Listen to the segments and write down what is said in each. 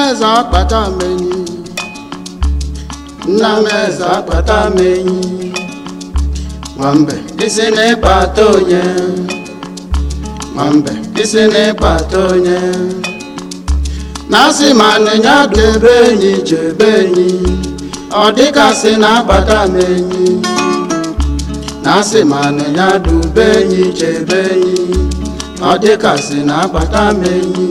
eze akpata m enyi nna m eze akpata m enyi nwambe isi n'ịkpata onye nwambe isi n'ịkpata onye na-asị ma nịnya debe enyi chebe enyi ọ dịkasị na-akpata m enyi na-asị ma nịnya dube enyi chebe enyi ọ dịkasị na-akpata m enyi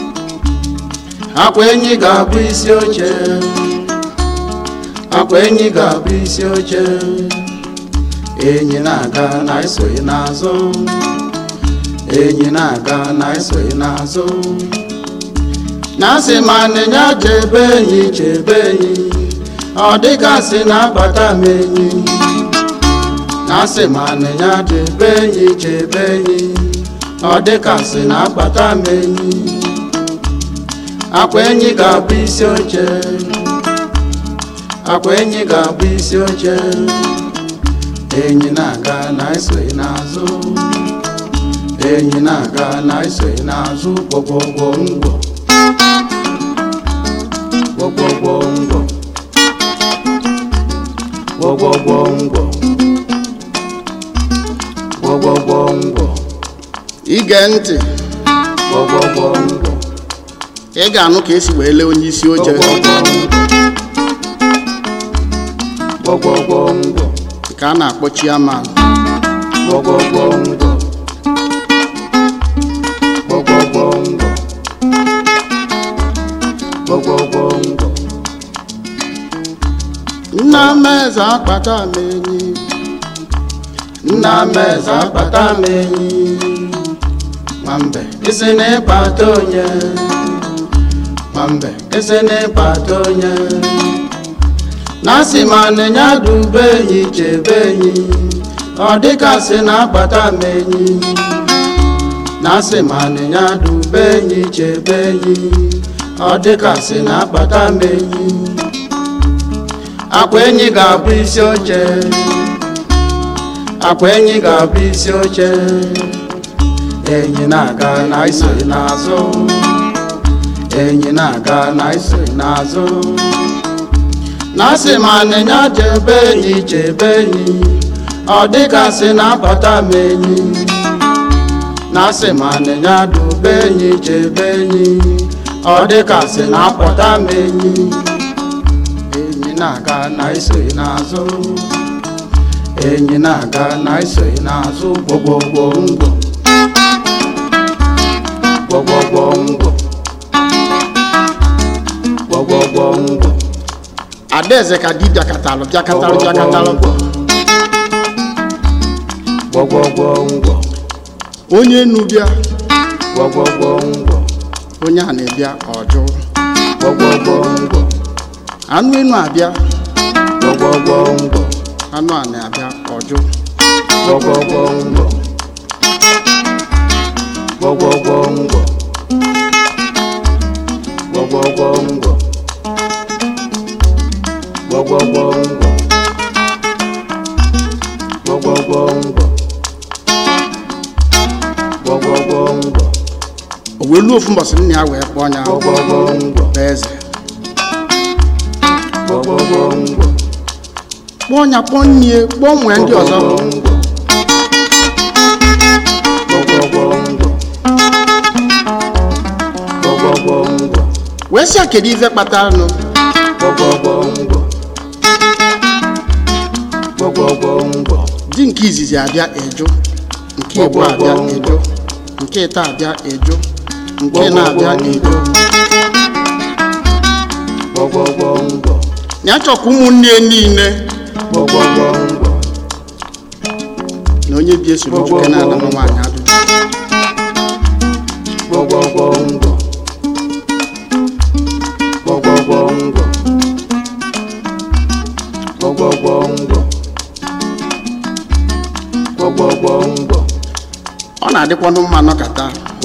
akwa enyi ga-abụ isi oche akwa enyi ga-abụ isi oche enyi na-aga na esoghị n'azụ enyi na-aga na esoghị n'azụ na-asị ma nịnya chebe enyi chebe enyi ọ dịgasị na-akpata m enyi na-asị ma nịnya chebe enyi chebe enyi ọ dịgasị na-akpata m enyi akwa enyi ga-abụ isi oche akwa enyi ga-abụ isi oche enyi na-aga na esoghị n'azụ enyi na-aga na esoghị n'azụ gwogwogwo ngwọ gwogwogwo ngwọ gwogwogwo ngwọ gwogwogwo ngwọ ige ntị gwogwogwo ngwọ ị ga-anụ ka esi wee lee onye isi oche gwogwogwo ngwọ ka a na-akpọ chiaman gwogwogwo ngwọ gwogwogwo ngwọ gwogwogwo ngwọ nna m eze akpata m enyi nna m eze akpata m enyi nwambe isi n'ịkpata onye nwambe isi n'ịkpata onye na-asị ma nịnya dube enyi chebe enyi ọ dịkasị na-akpata m enyi na-asị ma nịnya dube enyi chebe enyi ọ dịkasị na-akpata m enyi akwa enyi ga-abụ isi oche akwa enyi ga-abụ isi oche enyi na-aga na isoghị n'azụ enyi na-aga na isoghị n'azụ na-asị ma nịnya chebe enyi chebe enyi ọ dịgasị na-abata m enyi na-asị ma nịnya dube enyi chebe enyi ọ dịgasị na-apụta m enyi enyi na-aga na isoghị n'azụ enyi na-aga na isoghị n'azụ gwogwogwo ngwọ gwogwogwo ngwọ gwogwogwo ngwọ adaeze ka di bịakatalụ bịakatalụ bịakatalụ gwogwogwo ngwọ onye enu bịa gwogwogwo ngwọ onye a na-ebịa ọjụ gwogwogwo ngwọ anụ enu abịa gwogwogwo ngwọ anụ a na-abịa ọjụ gwogwogwo ngwọ gwogwogwo ngwọ gwogwogwo ngwọ gwogwogwo ngwọ gwogwogwo ngwọ gwogwogwo ngwọ o wee luo ofu mbọsị nna ya wee kpọọ ya gwogwogwo ngwọ bụ eze gwogwogwo ngwọ kpọọ ya kpọọ nnie kpọọ nwee ndị ọzọ wee sị ya kedu ife kpatanụ di nke izizi abịa eju nke ịbụ abịa eju nke ịta abịa eju nke na-abịa eju ya chọkwa ụmụnne niile na onye bi esoro nwoke na-ala na nwaanyị ajụjụ ọ na-adịkwanụ mma nọkata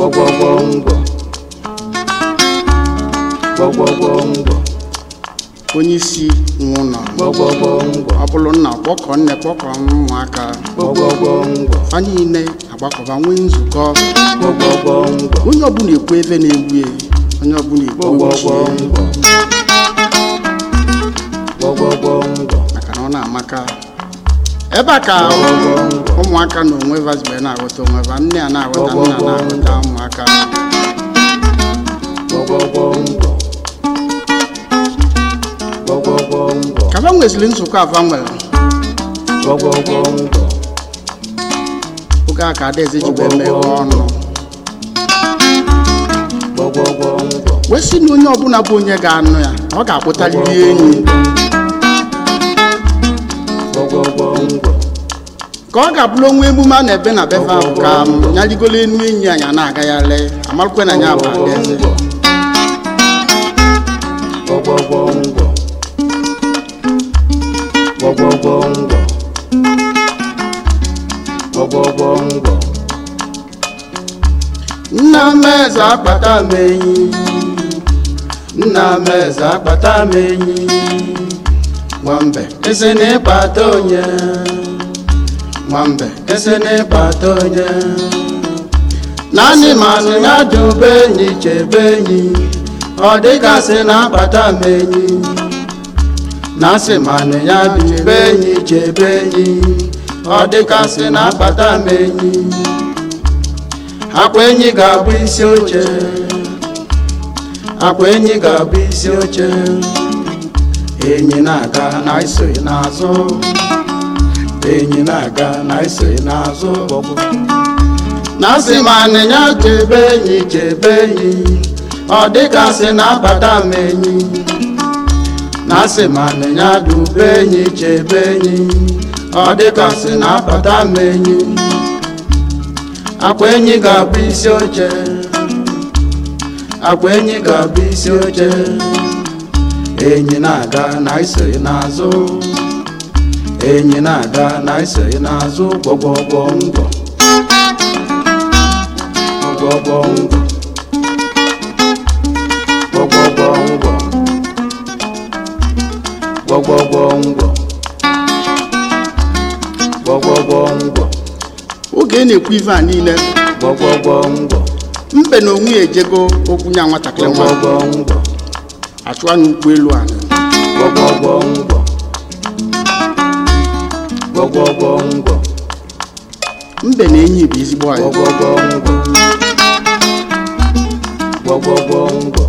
onye isi nwe ụlọ ọ bụrụ nna kpọkọ nne kpọkọ ụmụaka fa niile agbakọba nwee nzukọ onye ọbụla ekwu ebe na-egbu ya onye ọbụla igbo gbọgbọgbọ ochie ngwọ gbọgbọgbọ ngwọ maka na ọ na-amaka ebe a ka ụmụaka na onwe vazibe na-aghọta onwe va nne a na-aghọta nna na-aghọta ụmụaka gbọgbọgbọ ngwọ gbọgbọgbọ ngwọ ka va nweziri nzukọ ava nwere gbọgbọgbọ ngwọ oge a ka adaeze ji wee meghe ọnụ gbọgbọgbọ ngwọ wee sị na onye ọbụla bụ onye ga-anụ ya ọ ga-akpụtarịrị enyi gbọgbọgbọ ngwọ ka ọ ga-abụrụ onwe emume a na-ebe na befe ahụ ka m ya rigolo enu enyi anyị na-agagharị amarụkwe na ya bụ adaeze gbọgbọgbọ ngwọ gbọgbọgbọ ngwọ gbọgbọgbọ ngwọ nna m eze akpata m enyi nna m eze akpata m enyi nwambe esi na ịkpata onye nwambe esi na ịkpata onye naanị manụ ya dube enyi chebe enyi ọ dịgasị na akpata m enyi na asị manụ ya dube enyi chebe enyi ọ dịgasị na akpata m enyi akwa enyi ga-abụ isi oche akwa enyi ga-abụ isi oche enyi na-aga na isoghị n'azụ enyi na-aga na isoghị n'azụ na asị ma anịnya chebe enyi chebe enyi ọ dịgasị na-abata m enyi na asị ma anịnya dube enyi chebe enyi ọ dịgasị na-abata m enyi akwa enyi ga-abụ isi oche akwa enyi ga-abụ isi oche enyi na-aga na isoghị n'azụ enyi na-aga na isoghị n'azụ gbọgbọgbọ ngwọ gbọgbọgbọ ngwọ gbọgbọgbọ ngwọ gbọgbọgbọ ngwọ gbọgbọgbọ ngwọ oge ị na-ekwu ife a niile gbọgbọgbọ ngwọ mbe na onwe ya ejego okwu nya nwatakịrị nwa gbọgbọgbọ ngwọ achụwa n'ụkwụ elu ala gbọgbọgbọ ngwọ gbọgbọgbọ ngwọ mbe na enyi bụ ezigbo anyị gbọgbọgbọ ngwọ gbọgbọgbọ ngwọ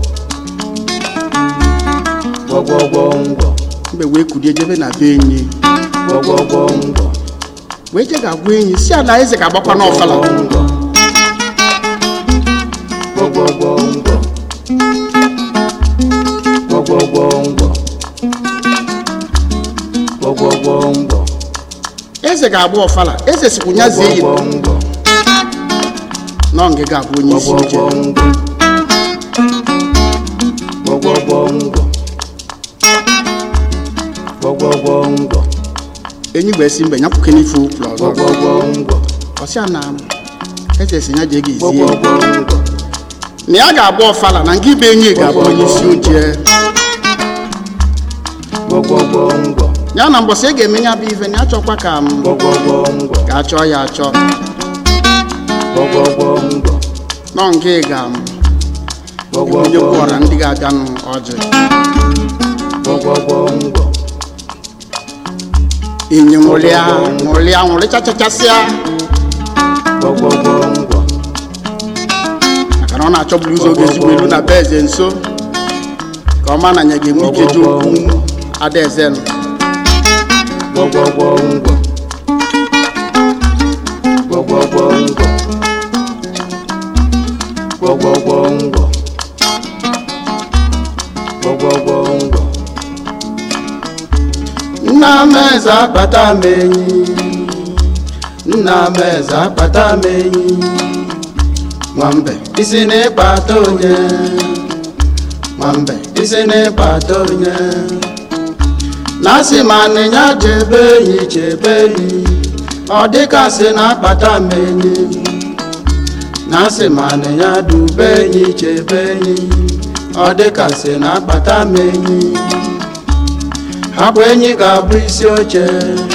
gbọgbọgbọ ngwọ mbe wee kulie jebe na be enyi gbọgbọgbọ ngwọ wee je ga-agwa enyi si ala eze ga-agbakwa n'ọfala ngwọ gbọgbọgbọ ngwọ gbọgbọgbọ ngwọ gbọgbọgbọ ngwọ eze ga-agba ọfala eze sikwu nya zie yi gbọgbọgbọ ngwọ nọ nge ga-abụ onye isi oche gbọgbọgbọ ngwọ gbọgbọgbọ ngwọ enyi gbee si mbe nyapụke n'ife ụkwụrụ ọzọ gbọgbọgbọ ngwọ ọsịa na eze si ya jee ga ezie gbọgbọgbọ ngwọ na ya ga-agba ọfala na nke ibe enyi ga-abụ onye isi oche gbọgbọgbọ ngwọ ya na mbọsị e ga-eme ya bụ ife na ya chọkwa ka m gbọgbọgbọ ngwọ ga-achọ ya achọ gbọgbọgbọ ngwọ nọ nke ga m onye gbọgbọgbọ kwụọra ndị ga-abịanụ ọjị gbọgbọgbọ ngwọ enyi nwụrịa nwụrịa nwụrịchachachasịa gbọgbọgbọ ngwọ maka na ọ na-achọburu ụzọ oge ezigbo elu na be eze nso ka ọ ma na ya ga-enwe ike ji okwu adaeze nụ gbọgbọgbọ ngwọ gbọgbọgbọ ngwọ gbọgbọgbọ ngwọ gbọgbọgbọ ngwọ nna m eze akpata m enyi nna m eze akpata m enyi nwambe isi n'ịkpata onye nwambe isi n'ịkpata onye na asị ma nịnya chebe enyi chebe enyi ọ dịka sị na akpata m enyi na asị ma nịnya dube enyi chebe enyi ọ dịka sị na akpata m enyi akwa enyi ga-abụ isi oche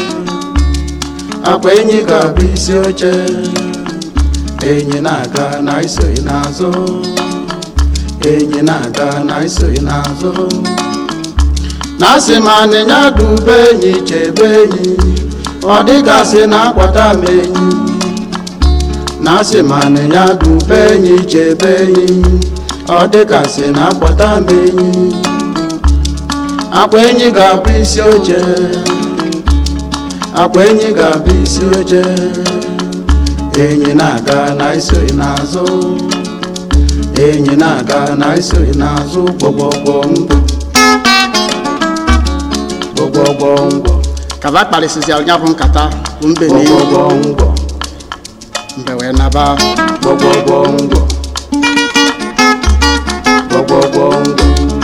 akwa enyi ga-abụ isi oche enyi na-aga na isoghị n'azụ enyi na-aga na isoghị n'azụ na asị ma anịnya dube enyi chebe enyi ọ dịgasị na akwata m enyi na asị ma anịnya dube enyi chebe enyi ọ dịgasị na akwata m enyi akwa enyi ga-abụ isi oche akwa enyi ga-abụ isi oche enyi na-aga na isoghị n'azụ enyi na-aga na isoghị n'azụ gbọgbọgbọ mbọ gbọgbọgbọ mbọ kaba kparịsịsịara ya bụ nkata bụ mbe na ewu gbọgbọgbọ mbọ mbe wee naba gbọgbọgbọ mbọ gbọgbọgbọ mbọ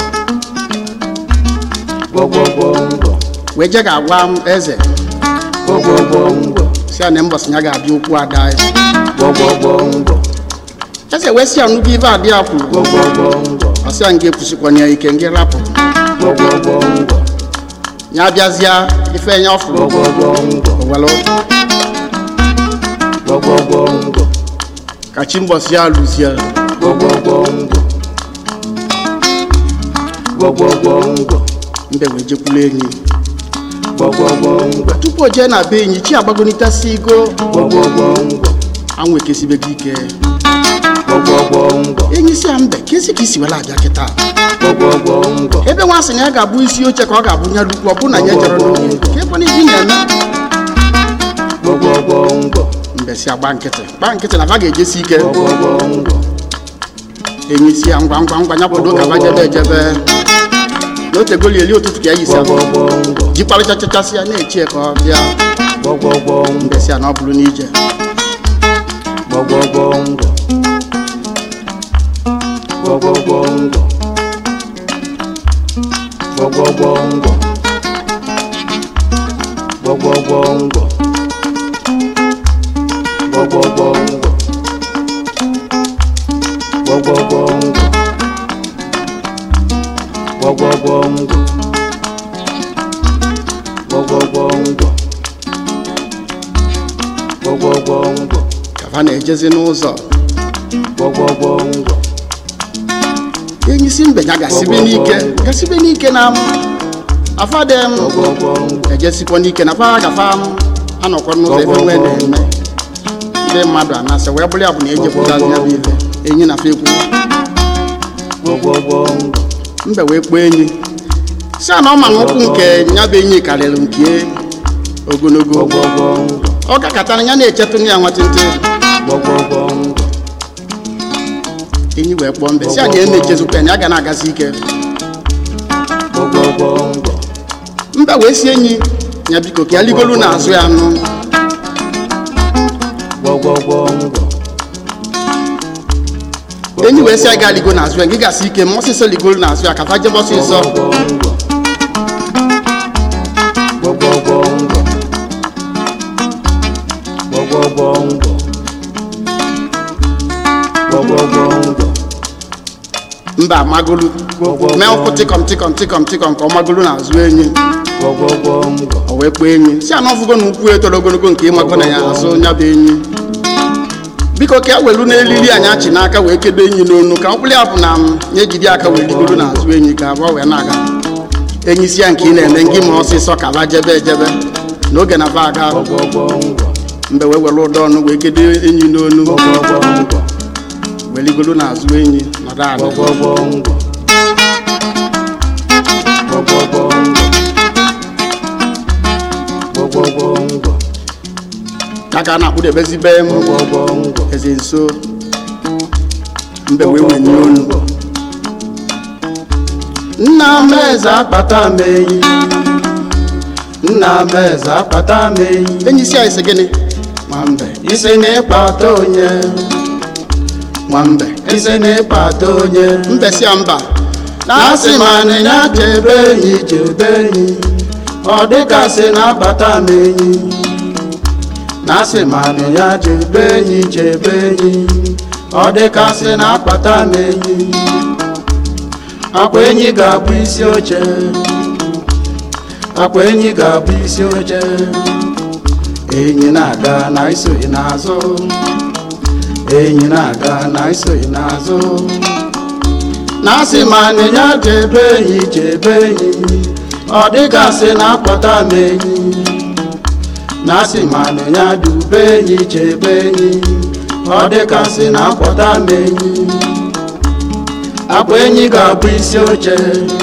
gbọgbọgbọ mbọ wee je ga-agwa m eze gbọgbọgbọ mbọ si ya na mbọsị ya ga-abịa okwu ada ya gbọgbọgbọ mbọ eze wee si ya nnukwu ife adị ya kwuru gbọgbọgbọ mbọ ọ sị ya nga ekwusikwana ya ike nga rapụ gbọgbọgbọ mbọ ya bịazịa ife ya ọ fụrụ gbọgbọgbọ mbọ owelu gbọgbọgbọ mbọ ka chi mbọsị ya lụzie gbọgbọgbọ mbọ gbọgbọgbọ mbọ mbe wee jekwulu enyi gbọgbọgbọ mbọ tupu o jee na be enyi chi agbagonitasi igo gbọgbọgbọ mbọ anwụ ekesibego ike gbọgbọgbọ mbọ enyi si ya mbe kesi ka isi were abịa kịta gbọgbọgbọ mbọ ebe nwa sị na ya ga-abụ isi oche ka ọ ga-abụ nya lukwu ọ bụ na ya jere n'oge ka ebe na ibi na-eme gbọgbọgbọ mbọ mbe si agba nkịtị gba nkịtị na va ga-ejesi ike gbọgbọgbọ mbọ enyi si ya ngwa ngwa ngwa ya bodo ka va jebe ejebe na otegoli eli ụtụtụ ka ya yisi ahụ gbọgbọgbọ mbọ jikparịchachachasị ya na-echi ya ka ọ bịa gbọgbọgbọ mbọ mbe si ya na ọ bụrụ n'ije gbọgbọgbọ mbọ gbọgbọgbọ mbọ gbọgbọgbọ mbọ gbọgbọgbọ mbọ gbọgbọgbọ mbọ gbọgbọgbọ mbọ gbọgbọgbọ mbọ gbọgbọgbọ mbọ gbọgbọgbọ mbọ ka va na-ejezi n'ụzọ gbọgbọgbọ mbọ enyi si mbe ya gasibe n'ike gasibe n'ike na m afadem gbọgbọgbọ mbọ ejesikwa n'ike na fa gafa m anọkwa n'ụzọ ebe nwee na-eme ndị mmadụ anasị wee bụrụ ya bụ na ejepụtazi ya bụ ife enyi na fa ekwu gbọgbọgbọ mbọ mbe wee kpọọ enyi si a na ọ ma na ụkwụ nke ya bụ enyi karịrị nke ogologo gbọgbọgbọ mbọ ọ gakọtara ya na-echetụ ya nwatịntị gbọgbọgbọ mbọ enyi wee kpọọ mbe si a na ya na-echezukwa ya na ya ga na-agazi ike gbọgbọgbọ mbọ mbe wee si enyi ya biko ka ya ligolu n'azụ ya nụ gbọgbọgbọ mbọ enyi wee si ya ga ligo n'azụ ya gị gasị ike ma ọsịsọ ligolu n'azụ ya ka fa jebe ọsịsọ gbọgbọgbọ mbọ gbọgbọgbọ mbọ gbọgbọgbọ mbọ mba amagolu Gbọgbọgbọ. mee ụkwụ tịkọm tịkọm tịkọm tịkọm ka ọ magolu n'azụ enyi gbọgbọgbọ mbọ o wee kpọọ enyi si ana ọfụgo na ukwu etoro ogologo nke ịmago na ya azụ nya bụ enyi biko ka e welu n'elili anyị achị n'aka wee kedo enyi n'onu ka mkpụrụ ya bụ na m ya ejide aka wee rigoro n'azụ enyi ka abụọ wee na-aga enyi si ya nke ị na-eme ngị ma ọsịsọ ka ba jebe ejebe n'oge na ba aga gbọgbọgbọ mbọ mgbe wee were ụdọ ọnụ wee kedo enyi n'onu gbọgbọgbọ mbọ wee rigoro n'azụ enyi nọdụ ala gbọgbọgbọ mbọ gbọgbọgbọ mbọ gbọgbọgbọ mbọ ya ka a na-akpụdebezi m gbọgbọgbọ mbọ eze nso mbe wee wenye olu nna m eze akpata m enyi nna m eze akpata m enyi enyi si anyị sị gịnị nwambe isi na ịkpata onye nwambe isi na ịkpata onye mbe si ya mba na-asị ma anịnya chebe enyi chebe enyi ọ dịgasị na-akpata m enyi na-asị ma anịnya chebe enyi chebe enyi ọ dịgasị na-akpata m enyi akwa enyi ga-abụ isi oche akwa enyi ga-abụ isi oche enyi na-aga na isoghị n'azụ enyi na-aga na isoghị n'azụ na asị ma anịnya chebe enyi chebe enyi ọ dịgasị na akpọta m enyi na asị ma anịnya dube enyi chebe enyi ọ dịgasị na akpọta m enyi akwa enyi ga-abụ isi oche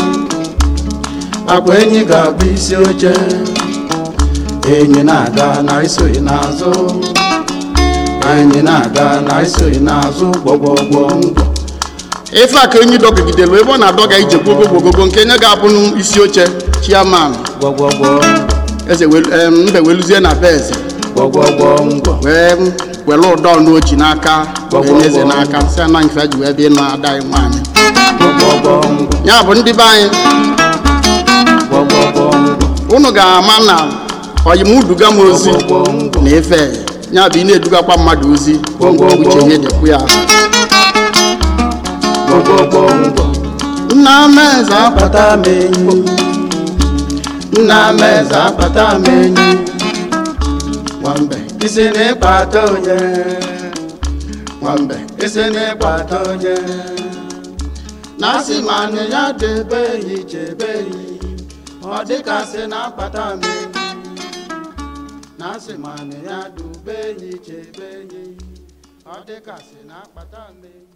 akwa enyi ga-abụ isi oche enyi na-aga na isoghị n'azụ enyi na-aga na isoghị n'azụ gbọgbọgbọ ngwọ ife a ka enyi dọgidelu ebe ọ na-adọga ije gbogogogogo nke nye ga-abụ isi oche chiaman gbọgbọgbọ eze welu- em, mbe weluzie na be eze gbọgbọgbọ ngwọ wee were ụdọ n'ochi n'aka wee nye eze n'aka si ana nke ji wee bịa ịnụ ada anyị nwaanyị gbọgbọgbọ ngwọ ya bụ ndị be anyị gbọgbọgbọ ngwọ unu ga-ama na oyimuduga m ozi gbọgbọgbọ ngwọ na efe ya bụ ị na-edugakwa mmadụ ozi uche ihe dịkwu ya gbọgbọgbọ ngwọ nna m eze akpata m enyi nna m eze akpata m enyi nwambe isi n'ịkpata onye nwambe isi n'ịkpata onye na asị ma nị ya debe enyi chebe enyi ọ dịkasị na akpata m enyi na asị ma nị ya dube enyi chebe enyi ọ dịkasị na akpata m enyi